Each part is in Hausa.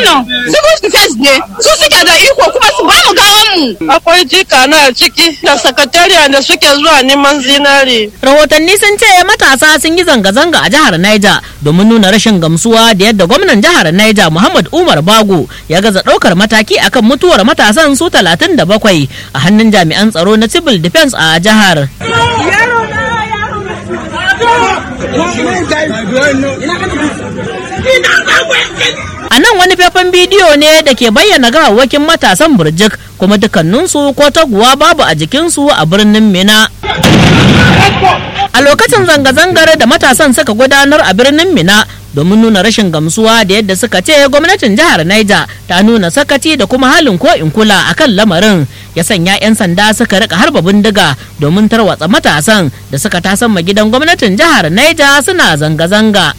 wannan civil defense ne su suke da iko kuma su ba mu gawan mu akwai jika na ciki da sakatariya da suke zuwa neman zinari rahotanni sun ce matasa sun yi zanga-zanga a jihar Niger domin nuna rashin gamsuwa da yadda gwamnan jihar Niger Muhammad Umar Bago ya gaza ɗaukar mataki akan mutuwar matasan su 37 a hannun jami'an tsaro na civil defense a jihar. A nan wani faifan bidiyo ne da ke bayyana gawawwakin matasan burjik kuma dukkaninsu ko taguwa babu a jikinsu a birnin Mina. A lokacin zanga-zangar da matasan suka gudanar a birnin Mina domin nuna rashin gamsuwa da yadda suka ce gwamnatin jihar Niger ta nuna sakaci da kuma halin ko in kula akan lamarin ya sanya 'yan sanda suka rika harba bindiga domin tarwatsa matasan da suka tasan gidan gwamnatin jihar Niger suna zanga-zanga.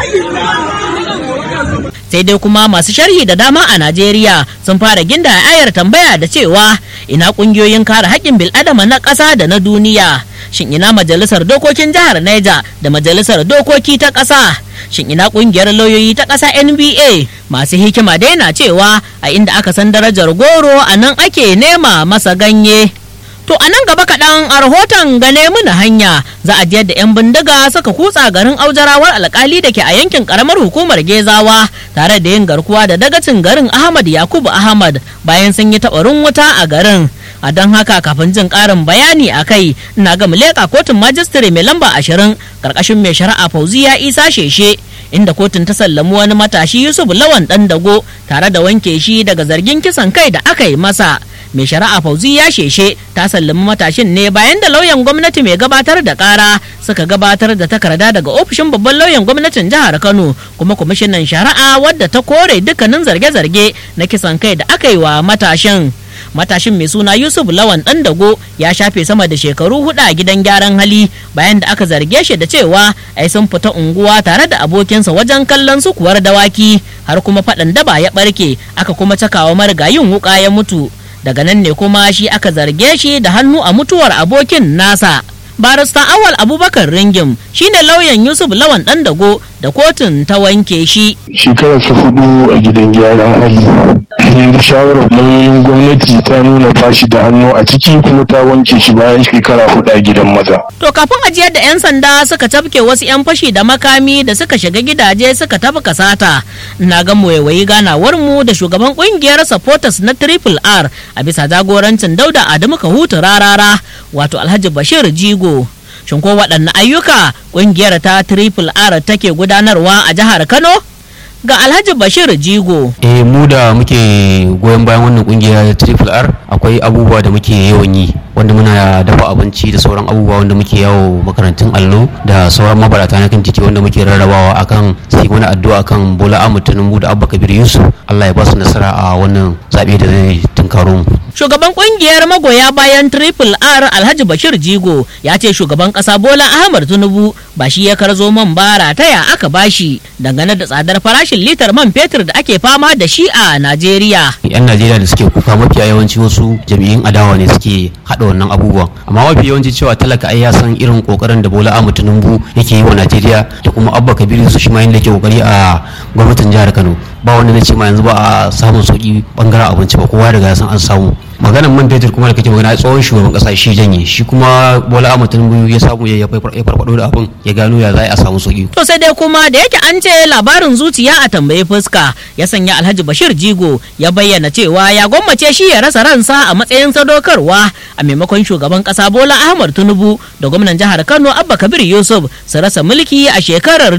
sai dai kuma masu sharhi da dama a Najeriya sun fara ginda ayar tambaya da cewa ina kungiyoyin kare haƙƙin bil'adama na ƙasa da na duniya shin ina majalisar dokokin jihar Niger da majalisar dokoki ta ƙasa shin ina kungiyar lauyoyi ta ƙasa NBA masu hikima dai na cewa a inda aka san darajar goro a nan ake nema masa ganye To a nan gaba kaɗan a rahoton gane muna hanya za a jiyar da 'yan bindiga suka kutsa garin aujarawar alkali da ke a yankin karamar hukumar Gezawa tare da yin garkuwa da dagacin garin Ahmad Yakubu Ahmad bayan sun yi taɓarin wuta a garin. A don haka kafin jin ƙarin bayani a kai ina ga leƙa kotun majistare mai lamba ashirin ƙarƙashin mai shari'a Fauziya Isa Sheshe. inda kotun ta sallami wani matashi Yusuf Lawan ɗan dago tare da wanke shi daga zargin kisan kai da aka yi masa. mai shari'a fauzi ya sheshe ta sallami matashin ne bayan da lauyan gwamnati mai gabatar da kara suka gabatar da takarda daga ofishin babban lauyan gwamnatin jihar kano kuma kwamishinan shari'a wadda ta kore dukkanin zarge-zarge na kisan kai da aka yi wa matashin matashin mai suna yusuf lawan dan dago ya shafe sama da shekaru hudu a gidan gyaran hali bayan da aka zarge shi da cewa ai sun fita unguwa tare da abokinsa wajen kallon sukuwar dawaki har kuma faɗan daba ya ɓarke aka kuma cakawa marigayin wuka ya mutu daga nan ne kuma shi aka zarge shi da hannu a mutuwar abokin nasa barista awal abubakar ringim shine lauyan yusuf lawan dan dago da kotun ta wanke shi shekararsa hudu a gidan gyaran hali yanzu shawarar lauyoyin gwamnati ta nuna fashi da hannu a ciki kuma ta wanke shi bayan shekara hudu a gidan maza to kafin ajiyar da 'yan sanda suka tafke wasu 'yan fashi da makami da suka shiga gidaje suka tafi kasata na ga waiwayi ganawar mu da shugaban kungiyar supporters na triple r a bisa jagorancin dauda adamu kahutu rarara wato alhaji bashir jigo shin ko waɗanne ayyuka kungiyar ta triple r take gudanarwa a jihar kano ga alhaji bashir jigo eh mu da muke goyon bayan wannan kungiya triple r akwai abubuwa da muke yawan yi wanda muna dafa abinci da sauran abubuwa wanda muke yawo makarantun allo da sauran mabarata na kan titi wanda muke rarrabawa akan sai wani addu'a kan bola ahmad tinubu da abba kabir yusuf allah ya ba su nasara a wannan zaɓe da zai tunkaro mu shugaban kungiyar magoya bayan triple r alhaji bashir jigo ya ce shugaban kasa bola ahmad tinubu ba shi ya karzo man bara taya aka bashi dangane da tsadar farashin litar man fetur da ake fama da shi a najeriya yan najeriya da suke kuka mafiya yawanci wasu jami'in adawa ne suke haɗa wannan abubuwan amma mafi yawanci cewa talaka ai ya san irin kokarin da bola ahmad tinubu yake yi wa najeriya da kuma abba kabiru su shi ma yake kokari a gwamnatin jihar kano ba wanda na ce ma yanzu ba a samun sauki bangaren abinci ba kowa daga san an samu maganan man fetur kuma da kake magana tsohon shugaban kasa shi janye shi kuma bola ahmad tinubu ya samu ya farfado da abin ya gano ya za a samu sauki to sai dai kuma da yake an ce labarin zuciya a tambayi fuska ya sanya alhaji bashir jigo ya bayyana cewa ya gwammace shi ya rasa ransa a matsayin sadaukarwa a maimakon shugaban kasa bola ahmad tinubu da gwamnan jihar kano abba kabir yusuf su rasa mulki a shekarar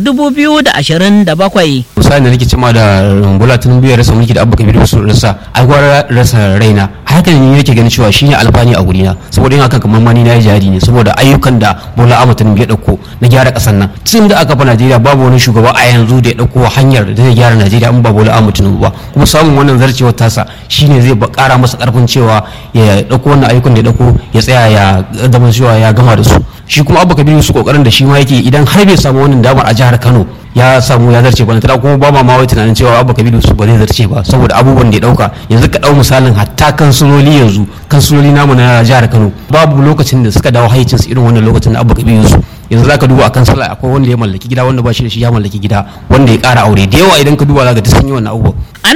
2027 misali da nake cima da bola tinubu ya rasa mulki da abba kabir yusuf rasa ai gwara rasa raina haka ne yake ganin cewa shine alfani a gurina saboda yin hakan kamar mani na yi jihadi ne saboda ayyukan da bola ahmad tinubu ya dauko na gyara kasar nan tun da aka fa najeriya babu wani shugaba a yanzu da ya dauko hanyar da zai gyara najeriya in ba bola ahmad tinubu ba kuma samun wannan zarcewar tasa shine zai kara masa karfin cewa ya dauko wannan ayyukan da ya dauko ya tsaya ya zama cewa ya gama da su shi kuma abba kabiru su kokarin da shi ma yake idan har bai samu wannan damar a jihar kano ya samu ya zarce ba tana kuma ba ma mawai tunanin cewa abba kabiru su ba zai zarce ba saboda abubuwan da ya dauka yanzu ka dau misalin hatta kansuloli yanzu kansuloli namu na jihar kano babu lokacin da suka dawo haicinsu irin wannan lokacin da abba kabiru su yanzu zaka duba akan sallah akwai wanda ya mallaki gida wanda ba shi da shi ya mallaki gida wanda ya kara aure da yawa idan ka duba zaka ta sun yi wannan abubuwan a nan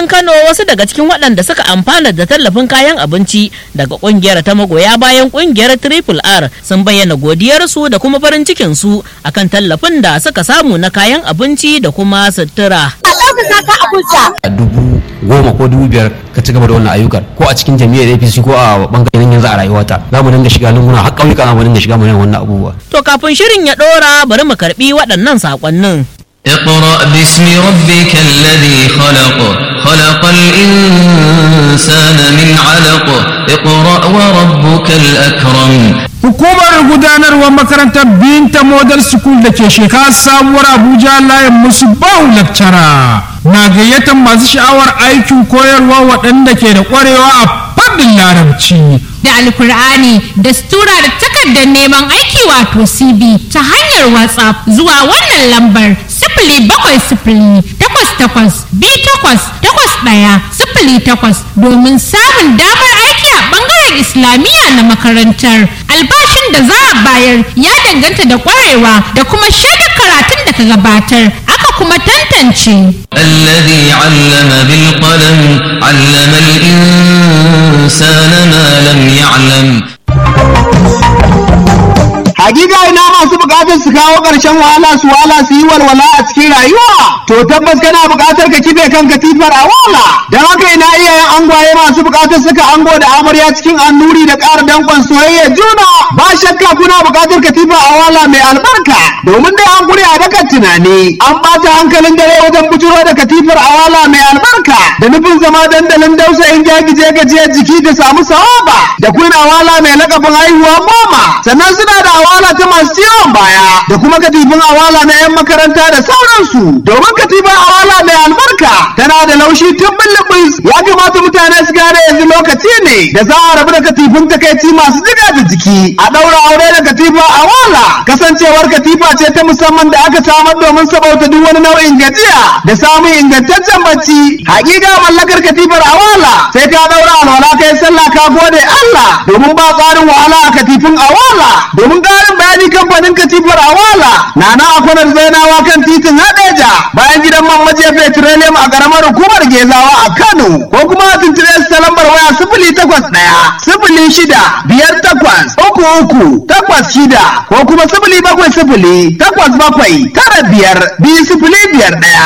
birnin Kano wasu daga cikin waɗanda suka amfana da tallafin kayan abinci daga ƙungiyar ta magoya bayan ƙungiyar Triple R sun bayyana godiyarsu da kuma farin cikin su akan tallafin da suka samu na kayan abinci da kuma sutura. dubu goma ko dubu biyar ka ci gaba da wannan ayyukan ko a cikin jami'ar apc ko a bangaren yanzu a rayuwata za mu dinga shiga lunguna har ƙauyuka za mu dinga shiga mu yin wannan abubuwa To kafin shirin ya ɗora bari mu karɓi waɗannan saƙonnin. اقرأ باسم ربك الذي خلق خلق الإنسان من علق اقرأ وربك الأكرم Hukumar gudanarwar makarantar Binta Model School da ke shekara sabuwar Abuja layin musu bahu lakcara na gayyatar masu sha'awar aikin koyarwa waɗanda ke da ƙwarewa a fannin larabci. da alkur'ani da stura da takardar neman aiki wato cb ta hanyar whatsapp zuwa wannan lambar sifili bakwai sifili takwas takwas bi takwas takwas ɗaya sifili takwas domin samun damar aiki a ɓangaren islamiyya na makarantar albashin da za a bayar ya danganta da ƙwarewa da kuma shaidar karatun da ka gabatar aka kuma tantance الذي علم بالقلم علم الإنسان ما لم يعلم Hakika ina masu bukatar su kawo ƙarshen wahala su wahala su yi walwala a cikin rayuwa. To tabbas kana bukatar ka kife kan katifar a wala. Don haka ina iyayen angwaye masu bukatar suka ango da amarya cikin annuri da ƙara danƙon soyayya juna. Ba shakka kuna bukatar katifa a wala mai albarka. Domin dai an gure a dakan tunani. An ɓata hankalin dare wajen bujiro da katifar a wala mai albarka. Da nufin zama dandalin dausayin jagije gajiyar jiki da samu sawaba. Da kuna wala mai lakabin haihuwa goma. Sannan suna da awala ta masu ciwon baya da kuma katifin awala na 'yan makaranta da sauransu domin katifin awala mai albarka tana da laushi tun bulbus ya kamata mutane su gane yanzu lokaci ne da za a rabu da katifin takaici masu jiga da jiki a ɗaura aure da katifa awala kasancewar katifa ce ta musamman da aka samar domin sabauta duk wani nau'in gajiya da samun ingantaccen bacci hakika mallakar katifar awala sai ka ɗaura alwala kai sallah ka gode Allah domin ba tsarin wahala a katifin awala domin ƙarin bayani kamfanin katifar awala na na akwanar zainawa kan titin hadeja bayan gidan man maje petroleum a ƙaramar hukumar gezawa a kano ko kuma a tuntube su ta lambar waya sifili takwas ɗaya sifili shida biyar takwas uku uku takwas shida ko kuma sifili bakwai sifili takwas bakwai tara biyar biyu sifili biyar ɗaya.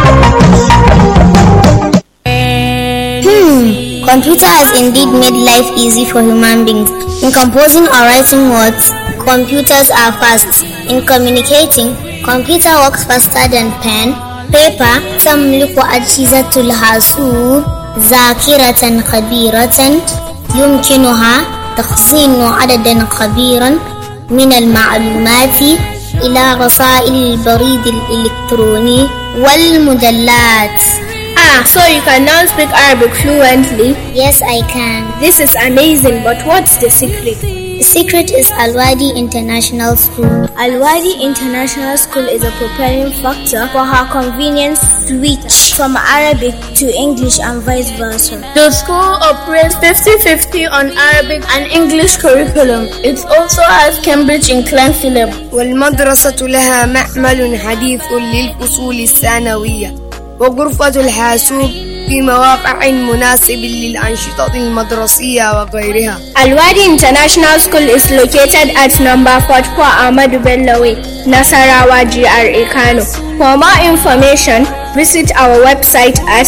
Hmm, computer has indeed made life easy for human beings. In composing or writing words, computers are fast. In communicating, computer works faster than pen, paper, تملك أجهزة الحاسوب ذاكرة كبيرة يمكنها تخزين عددا كبيرا من المعلومات إلى رسائل البريد الإلكتروني والمجلات Ah, so you can now speak Arabic fluently? Yes, I can. This is amazing, but what's the secret? The secret is Alwadi International School. Alwadi International School is a preparing factor for her convenience switch from Arabic to English and vice versa. The school operates 50-50 on Arabic and English curriculum. It also has Cambridge inclined syllabus. والمدرسة لها معمل حديث للفصول الثانوية وغرفة الحاسوب في مواقع مناسب للأنشطة المدرسية وغيرها. Alwadi International School is located at number 44 Ahmadu Bello Way, Nasarawa GRA Kano. For more information, visit our website at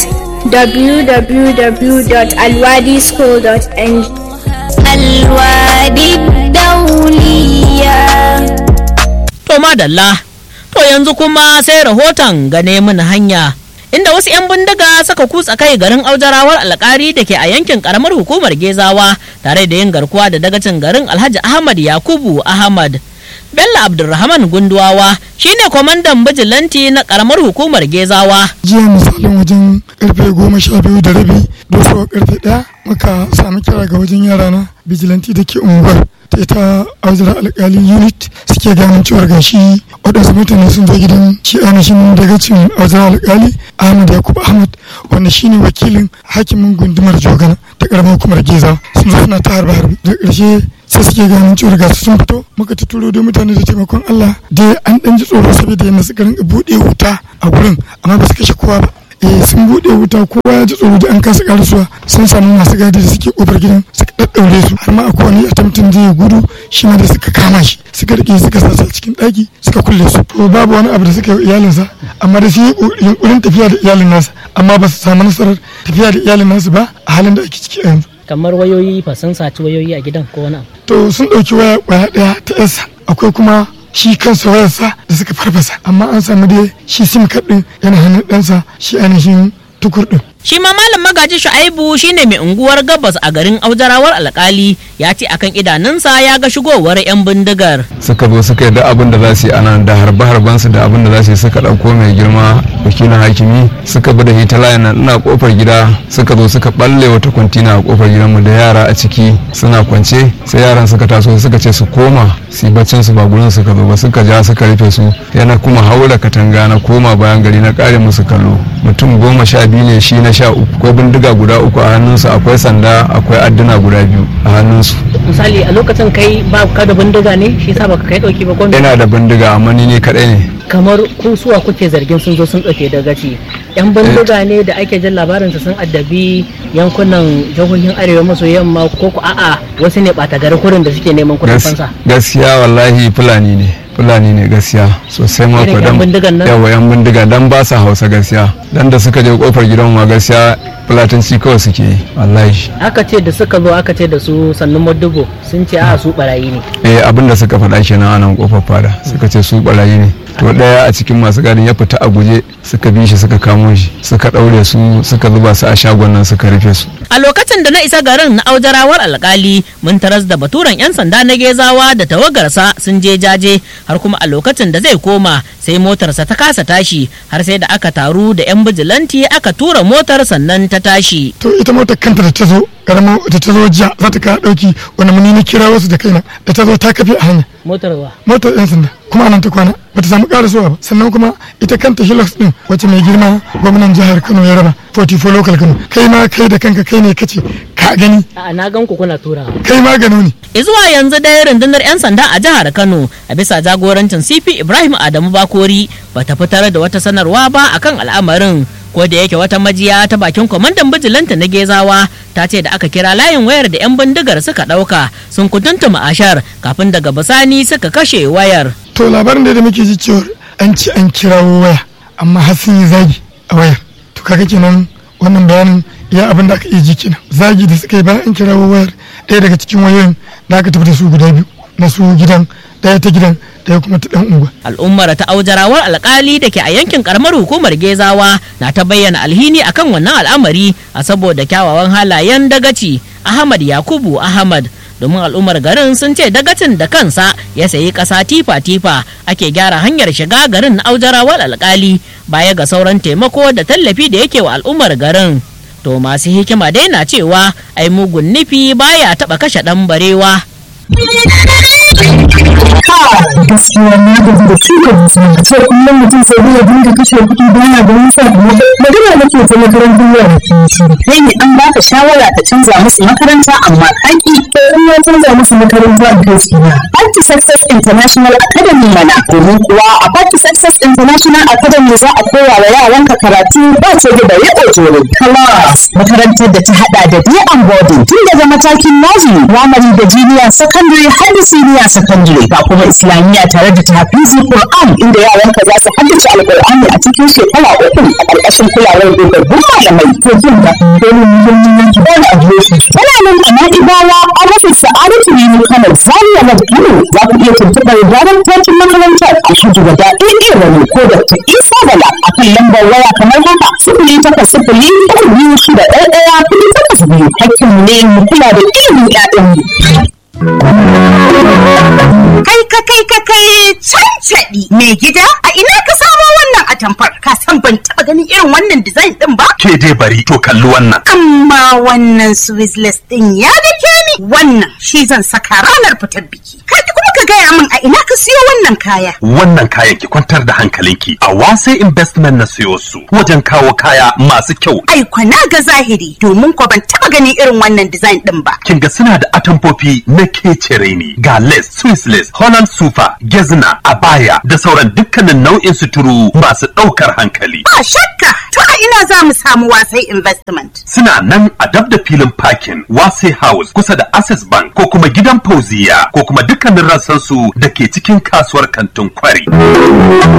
www.alwadischool.ng. Alwadi Dauliya. To madalla, to yanzu kuma sai rahoton gane mana hanya. Inda wasu 'yan bindiga suka kutsa kai garin aujarawar alkari da ke a yankin karamar hukumar Gezawa tare da yin garkuwa da dagacin garin Alhaji Ahmad Yakubu Ahmad. Bello Abdulrahman Gunduwawa shine kwamandan bijilanti na karamar hukumar Gezawa. jiya misalin wajen karfe goma sha biyu da rabi dosuwa karfe ɗaya muka sami kira ga wajen yara na bijilanti da ke unguwar ta ita auzura alkali unit suke ganin cewar gashi waɗansu mutane sun zo gidan shi ainihin daga cin auzura alkali ahmad yakub ahmad wanda shine wakilin hakimin gundumar jogana ta karamar hukumar geza sun zo suna ta harbe harbe da ƙarshe sai suke ganin cewar gasu sun fito muka tuturo da mutane da taimakon allah dai an ɗan ji tsoro saboda yadda suka rinka buɗe wuta a gurin amma ba su kashe kowa ba eh sun bude wuta kowa ya ji tsoro da an kasa karasuwa sun samu masu gadi da suke kofar gidan suka daddaure su har ma akwai wani attempting zai gudu shi ma da suka kama shi suka rike suka sa a cikin daki suka kulle su to babu wani abu da suka yi iyalinsa amma da shi yunkurin tafiya da iyalin nasa amma ba su samu nasarar tafiya da iyalin nasu ba a halin da ake ciki yanzu kamar wayoyi fa sun saci wayoyi a gidan ko wani abu to sun ɗauki waya kwaya ɗaya ta yasa akwai kuma shi kansa wayarsa da suka farfasa amma an samu dai shi sim card ɗin yana hannun ɗansa shi ainihin tukur ɗin shi ma malam magaji shu'aibu shine mai unguwar gabas a garin aujarawar alkali ya ce akan idanunsa ya ga shigowar yan bindigar suka zo suka yi da abin da za su yi anan da harbe harben su da abin da za su yi suka ɗauko mai girma wakilin hakimi suka bi da hita layin nan ina kofar gida suka zo suka balle wata kwantina a kofar gidanmu da yara a ciki suna kwance sai yaran suka taso suka ce su koma su yi baccin su ba gurin suka zo ba suka ja suka rufe su yana kuma haura katanga na koma bayan gari na kare musu kallo mutum goma sha biyu ne shi na sha uku akwai bindiga guda uku a hannunsu akwai sanda akwai adduna guda biyu a hannunsu misali a lokacin kai ba ka da bindiga ne shi yasa baka kai dauki ba ko ina da bindiga amma ni ne kadai ne kamar ku suwa kuke zargin sun zo sun dauke da gaci yan bindiga ne da ake jin labarinsa sun addabi yankunan jihohin arewa maso yamma ko ku a'a wasu ne bata gari kurin da suke neman kudin fansa gaskiya wallahi fulani ne fulani ne gaskiya sosai ma ko dan yawa yan bindiga dan ba sa hausa gaskiya dan da suka je kofar gidan ma gaskiya fulatanci kawai suke yi wallahi aka ce da suka zo aka ce da su sannan madubo sun ce a su barayi ne eh abin da suka faɗa kenan a nan kofar fada suka ce su barayi ne to daya a cikin masu gadin ya fita a guje suka bi shi suka kamo shi suka daure su suka zuba su a shagon nan suka rufe su a lokacin da na isa garin na aujarawar alkali mun taras da baturen yan sanda na gezawa da tawagarsa sun je jaje har kuma a lokacin da zai koma sai motarsa ta kasa tashi har sai da aka taru da yan bijilanti aka tura motar sannan ta tashi to ita motar kanta da ta zo karamar da ta zo jiya za ta kawo dauki wani muni na kira wasu da kaina da ta zo ta kafe a hanya motar wa motar yan sanda kuma nan ta kwana bata samu karasowa ba sannan kuma ita kanta hilux din wacce mai girma gwamnan jihar kano ya raba 44 local kano kai ma kai da kanka kai ne kace ka gani a na gan ku kuna tura kai ma gano ne zuwa yanzu dai rundunar 'yan sanda a jihar kano a bisa jagorancin cp ibrahim adamu bakori bata fitar da wata sanarwa ba akan al'amarin ko da yake wata majiya ta bakin kwamandan bijilanta na gezawa ta ce da aka kira layin wayar da 'yan bindigar suka ɗauka sun kutuntuma ashar kafin daga bisani suka kashe wayar to labarin da muke ji cewar an ci an kirawo waya amma har sun yi zagi a wayar to kaga kenan wannan bayanin ya abin da aka iya ji kenan zagi da suka yi bayan an kirawo wayar ɗaya daga cikin wayoyin da aka tafi da su guda biyu na su gidan ɗaya ta gidan ɗaya kuma ta ɗan unguwa. al'ummar ta aujarawar alkali da ke a yankin karamar hukumar gezawa na ta bayyana alhini akan wannan al'amari a saboda kyawawan halayen dagaci ahmad yakubu ahmad domin al'ummar garin sun ce dagacin da kansa ya sayi ƙasa tifa-tifa ake gyara hanyar shiga garin na aujarawar alkali baya ga sauran taimako da tallafi da yake wa al'ummar garin to masu hikima dai na cewa ai mugun nufi baya taɓa kashe ɗan barewa gaskiya na gaji da shuka musu a ce kullum mutum sai dai ya dinga kashe kuɗi baya da nisa magana nake ta makarantar yara kai ne an baka shawara ka canza musu makaranta amma kaki to in ya canza musu makaranta a kai su na Party Success International Academy mana domin kuwa a Party Success International Academy za a koya wa yaranka karatu ba ce da bare ojoro class makarantar da ta hada da day and boarding tun daga matakin nursery primary da junior secondary har da senior secondary ga kuma islamiyya tare da tafizi Qur'an inda yaranka za su haddace alqur'ani a cikin shekara uku a ƙarƙashin kulawar dogaggun malamai to jin da dole muhimmin yanki dole a biyo shi yana nan a na'ibawa a rufin sa'adatu ne kano zariya na kano za ku iya tuntuɓar gyaran takin makarantar alhaji wada ɗaya wani ko da ta isa bala a kan lambar waya kamar haka sifili takwas sifili uku biyu shida ɗaya ɗaya kuɗi takwas biyu hakkinmu ne mu kula da ilimin ƴaƴanmu. Kai ka kai ka kai cancaɗi mai gida a ina ka samo wannan atamfar ka san ban taɓa ganin irin wannan design ɗin ba? Ke dai bari to kalli wannan. Amma wannan Swiss ɗin ya dake ni wannan shi zan saka ranar fitar biki. Ka kuma ka gaya min a ina ka siyo wannan kaya Wannan kayan ki kwantar da hankalinki a wasai investment na siyo su wajen kawo kaya masu kyau. ai kwana ga zahiri domin ko ban taba ganin irin wannan design din ba Kin ga suna da atamfofi na kecere ne ga lace, Swiss lace, Holland sufa, gezna, abaya da sauran dukkanin nau'in suturu masu ɗaukar hankali. ba shakka to a ina za mu samu wasai investment Suna nan a dab da filin parking Wase House kusa da Access Bank ko kuma gidan Fauziya ko kuma dukkanin rassansu da ke cikin kasuwar kantin kwari.